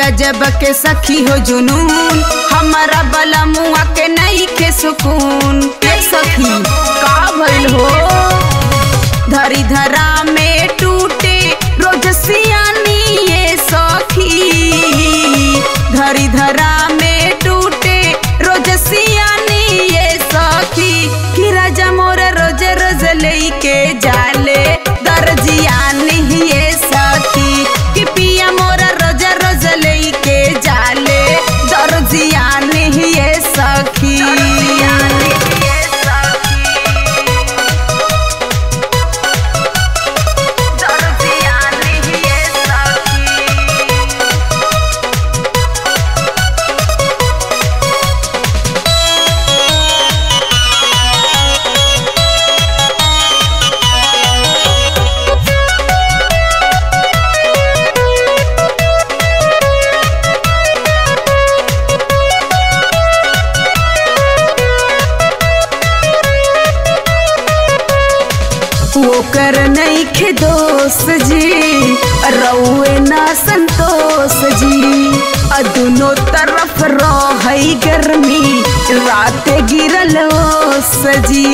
गजब के सखी हो जुनून हमारा बला मुआ के नहीं के सुकून ए सखी का भइल हो धरी धरा में टूटे रोज सियानी ये सखी धरी धरा में टूटे रोज सियानी ये सखी कि राजा मोर रोज रोज लेके जाले दर्जिया नहीं ये सखी कि पिया मोर रोज रोज लेके जाले दर्जिया नहीं ये सखी दर्जिया नहीं ये सखी ओकर नहीं खे दोस्त जी रउए ना संतोष जी आ दुनो तरफ रही गर्मी रात गिरल ओस जी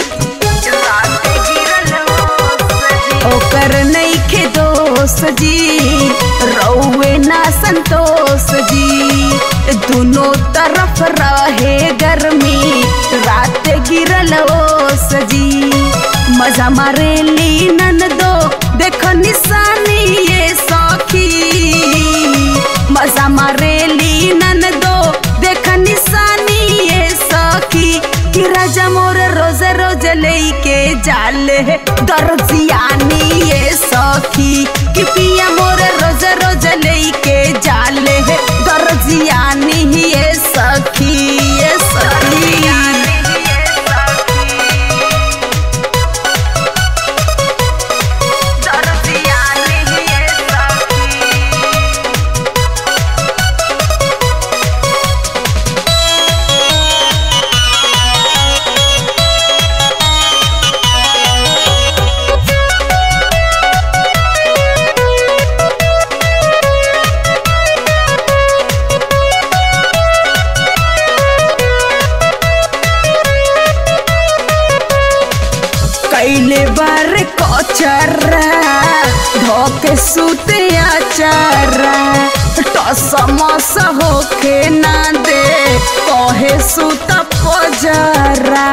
ओकर नहीं खे दोस्त जी रउए ना संतोष जी दुनो तरफ रहे गर्मी रात गिरल ओस जी मजा मारे ली नन दो देखो निशानी ये सखी मजा मारे ली नन दो देख निशानी ये सखी कि राजा मोर रोज रोज लेके जाले दर्जियानी ये सखी कि पिया मोर रोज रोज लेके जाले दर्जियानी ये सखी ये सखी दर्जिया नहीं ये सखी कैले बार कचरा धोके सुते आचारा टसमस होके ना दे कहे सुत पजरा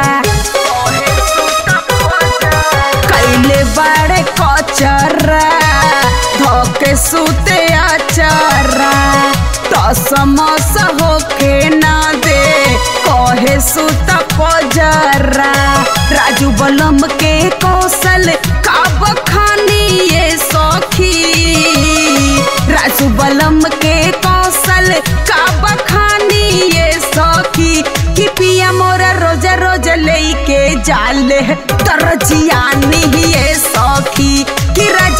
कैले बार कचरा धोके सुते आचारा टसमस होके ना दे कहे सुत पजरा राजू बलम के कौशल का बखानी ये सखी राजू बलम के कौशल का बखानी ये सखी कि पिया मोरा रोज रोज लेके जाले तरजिया नहीं ये सखी कि राज